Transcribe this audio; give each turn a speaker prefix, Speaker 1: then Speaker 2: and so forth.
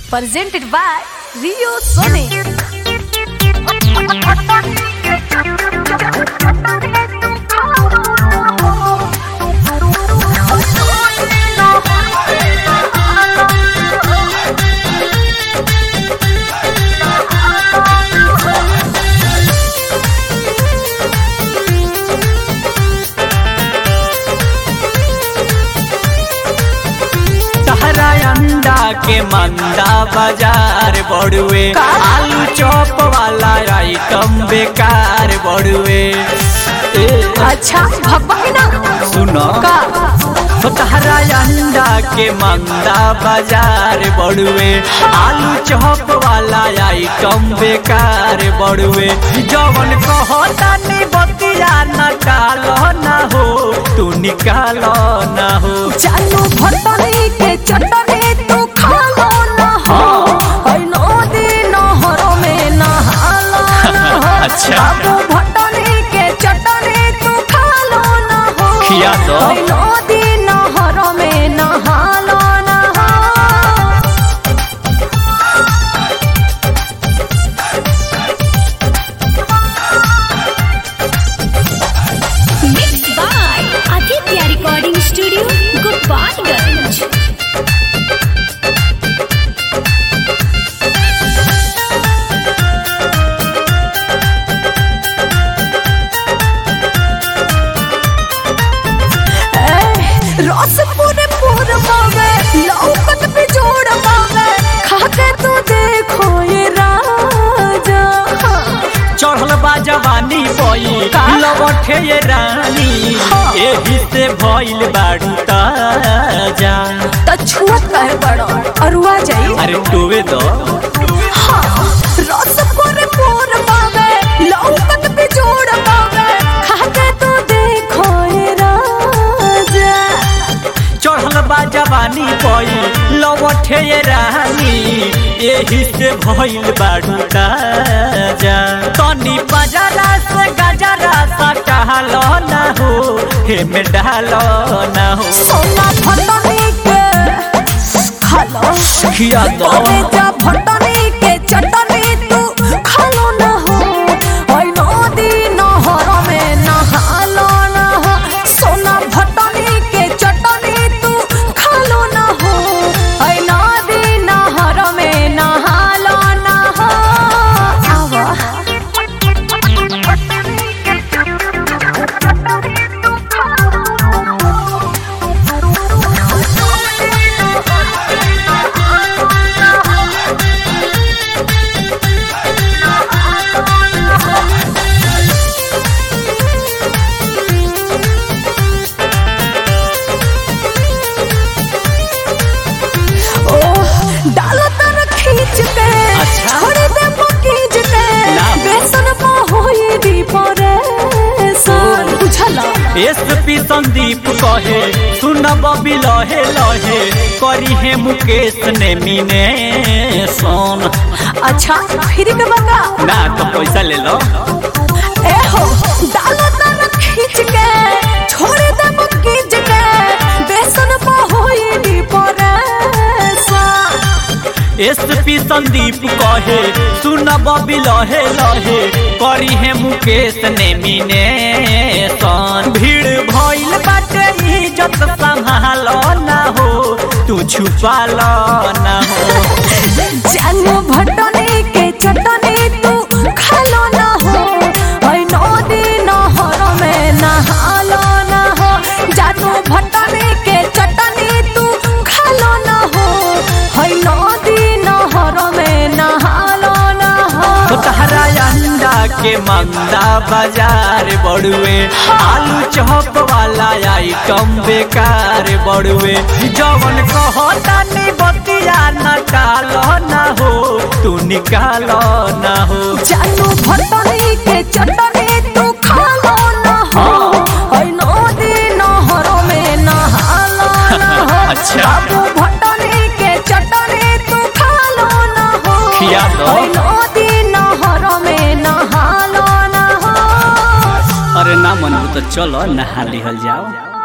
Speaker 1: presented by Rio Sone.
Speaker 2: तहरा अंडा के मंदा बाजार बड़ुए आलू चॉप वाला आइटम बेकार बड़ुए ए,
Speaker 1: अच्छा भब्बा की ना
Speaker 2: सुनो
Speaker 1: का
Speaker 2: तो तहरा अंडा के मंदा बाजार बड़ुए आलू चॉप वाला आइटम बेकार बड़ुए जवन कहता नी बतिया न डालो न हो तू निकालो न हो
Speaker 1: चालू भटनी के चटनी तू खा लो ना हो ओइ नदी नहरों में नहाला ना हो
Speaker 2: अच्छा।
Speaker 1: बाबू भटनी के चटनी तू खा लो ना हो
Speaker 2: खिया दो।
Speaker 1: ओइ नदी नहरों में नहाला ना हो
Speaker 3: Mixed by Aditya Recording Studio, Gopalganj.
Speaker 1: रस पूरे पूर पावे लौकत पे जोड़ पावे खाके तू देखो ये राजा
Speaker 2: चढ़ल बा जवानी बई
Speaker 1: का?
Speaker 2: लवठे ये रानी
Speaker 1: हाँ।
Speaker 2: एही से भइल बाड़ू ताजा
Speaker 1: त छुअत कहे बड़ो अरुआ जाई
Speaker 2: अरे टोवे दो
Speaker 1: हाँ, रस पूरे पूर पावे लौकत पे जोड़ पावे खाके तू देखो ये राजा
Speaker 2: चढ़ल बा जवानी बई लवठे ये रानी एही से भइल बाड़ू ताजा तनी बाजारा से गजरा सा टहलो ना हो हे में डालो ना हो
Speaker 1: सोना फटनी के खालो
Speaker 2: खिया दो
Speaker 1: जा फटनी के चटनी तू खालो ना हो ओइ नदी नहर में नहालो ना हो सोना फटनी के चटनी तू खालो ना हो ओइ नदी नहर में नहालो ना हो आवा ओह डालो तर खींच के
Speaker 2: अच्छा।
Speaker 1: छोड़ दे मकीज के
Speaker 2: ना।
Speaker 1: बेसन में होई दी परे सन बुझला
Speaker 2: एसपी संदीप कहे सुनब बबी लहे लहे करी है मुकेश ने मीने सोन
Speaker 1: अच्छा फिर के बंगा
Speaker 2: ना तो पैसा ले लो
Speaker 1: ए हो डालो तर खींच के छोड़ दे मकीज के बेसन में होई दी परे सन
Speaker 2: एसपी संदीप कहे सुनब बबी लहे लहे करी है मुकेश ने मीने सोन भीड़ भइल बाटे इज्जत संभालो ना हो तू छुपा लो ना हो
Speaker 1: जानू भटनी के चटनी तू खालो ना हो ओइ नदी नहर में नहालो ना हो जानू भटनी के चटनी तू खालो ना हो ओइ नदी नहर में नहालो ना हो
Speaker 2: तो तहरा अंडा के मंदा बाजार बड़ुए आलू चौप वाला आइटम बेकार बड़ुए जवन कहता नी बतिया न डालो ना हो तू निकालो ना हो
Speaker 1: जानू भटनी के चटनी तू खालो ना हो ओइ नदी नहर में नहालो ना हो
Speaker 2: अच्छा।
Speaker 1: बाबू भटनी के चटनी तू खालो ना हो
Speaker 2: खिया दो।
Speaker 1: ओइ नदी नहर में नहालो ना हो
Speaker 2: अरे ना मन तो चलो नहा लिहल जाओ